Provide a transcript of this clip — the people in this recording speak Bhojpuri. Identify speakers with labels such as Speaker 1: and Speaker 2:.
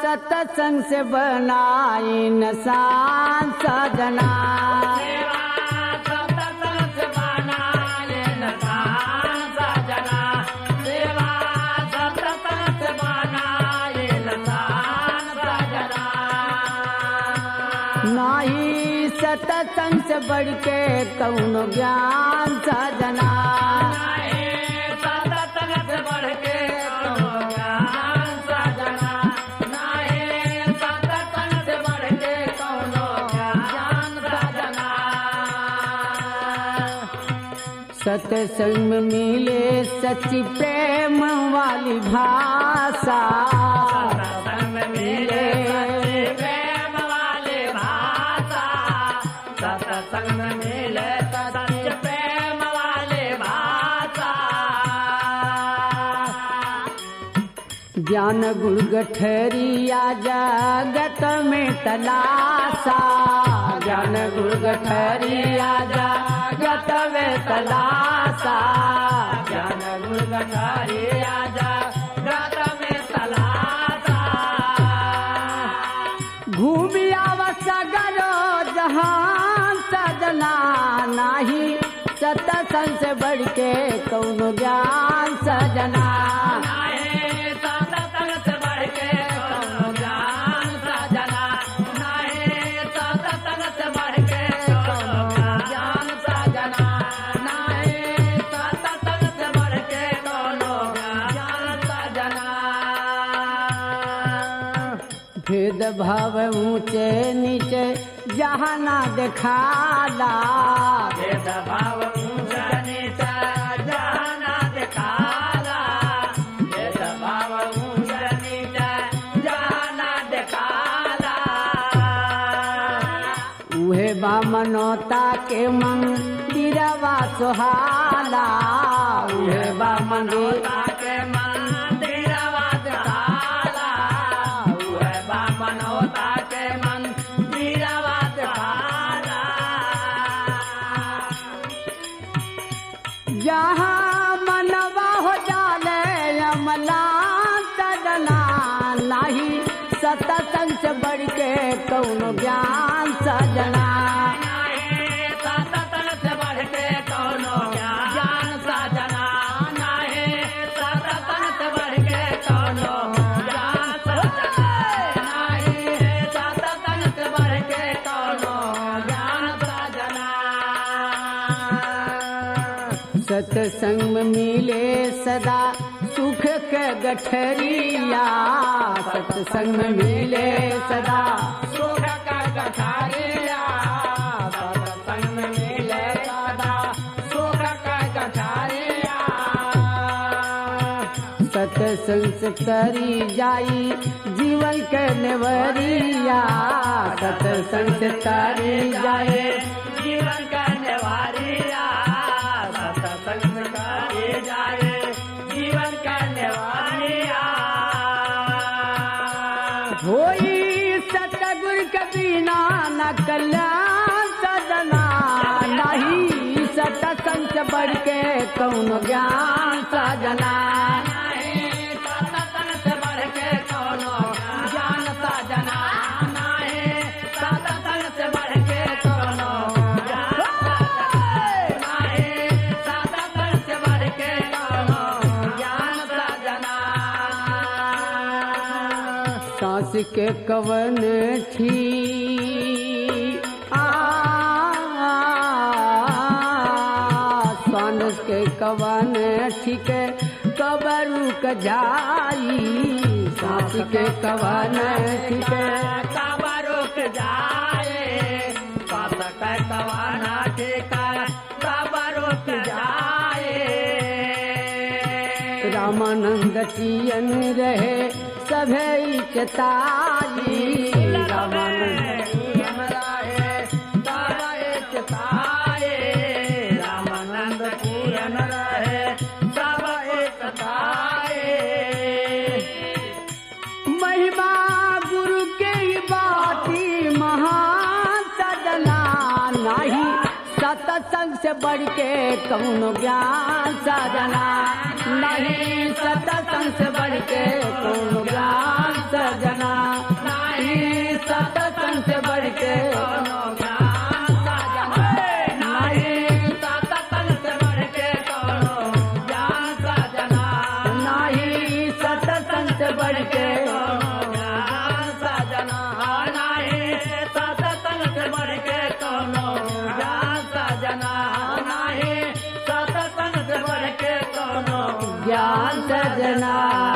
Speaker 1: सत्संग से बनाई नसान सजना
Speaker 2: सेवा सत्संग से बनाए नसान सजना सेवा सत्संग से बनाए नसान सजना
Speaker 1: नाही सत्संग से बढ़ के कौनो ज्ञान सजना सत्संग में मिले सच्ची प्रेम वाली भाषा मिले
Speaker 2: सत्संग मिले सत्य प्रेम वाले भाषा
Speaker 1: ज्ञान गुण गठरिया जगत में तलासा ज्ञान गुण गठरिया जगत में तलासा
Speaker 2: ज्ञान गुण गठारी आजा गत में तलाता
Speaker 1: घूमी आवसगरो जहान सजना नाही सत्संग से बढ़ के कौनो ज्ञान सजना
Speaker 2: नाहे सतसंग से बढ़ के कौनो ज्ञान सजना नाहे सतसंग से बढ़ के कौनो ज्ञान सजना नाहे सतसंग से बढ़ के कौनो ज्ञान सजना
Speaker 1: भेद भाव ऊंचे नीचे जहाँ ना दिखाला
Speaker 2: भेद भाव ऊंचा नीचा जाना दिखाला भेद भाव ऊंचा नीचा जाना दिखाला
Speaker 1: उहे बामनोता के मंदिरवा सुहाला उहे बामनोता
Speaker 2: ताके मंदिरवा दिखाला उहे बामनोता के मंदिरवा दिखाला
Speaker 1: जहाँ मनवा हो जाले अमला सजना नाही सत्संग से बढ़ के कौनो ज्ञान सजना
Speaker 2: नाहे सतसंग से बढ़ के कौनो ज्ञान सजना नाहे सतसंग से बढ़ के कौनो ज्ञान सजना नाहे सतसंग से बढ़ के कौनो ज्ञान सजना
Speaker 1: सत्संग में मिले सदा सुख के गठरिया सत्संग में मिले सदा
Speaker 2: सुख का गठारिया सत्संग में मिले सदा सुख का गठारिया
Speaker 1: सत्संग से तरी जाई जीवन के नेवरिया सत्संग से तरी जाए
Speaker 2: जीवन का निवारिया सत्संग करे जाए जीवन का निवारिया
Speaker 1: होई सतगुर के बिना न कल्याण सजना नहीं सत्संग से बढ़ के कौन ज्ञान सजना
Speaker 2: नहीं सत्संग से बढ़ के कोनो ज्ञान साजना नहीं सत्संग से बढ़ के कोनो ज्ञान साजना नहीं सत्संग से बढ़ के कोनो ज्ञान साजना
Speaker 1: सांस के कवन थी आ सांस के कवन ठीक कबरू क जाई सांस के कवन ठीक
Speaker 2: काबा रुक जाए पास कर कवाना ठेका काबा रुक जाए
Speaker 1: रामानंद चियन रहे सभे चताई रामानंद
Speaker 2: रामानंद पूरन रहे सब एक
Speaker 1: महिमा गुरु के ही बाती महान सजना नहीं सत्संग से बढ़ के कौनो ज्ञान सजना नहीं सत्संग से बढ़ के कौनो ज्ञान सजना
Speaker 2: कोनो ज्ञान सजना नहीं सतसंग से बढ़ के कोनो ज्ञान सजना
Speaker 1: नाही सत्संग से बढ़ के
Speaker 2: कोनो ज्ञान सजना नहीं सतसंग से बढ़ के कोनो ज्ञान सजना नहीं सतसंग से बढ़ के कोनो
Speaker 1: ज्ञान सजना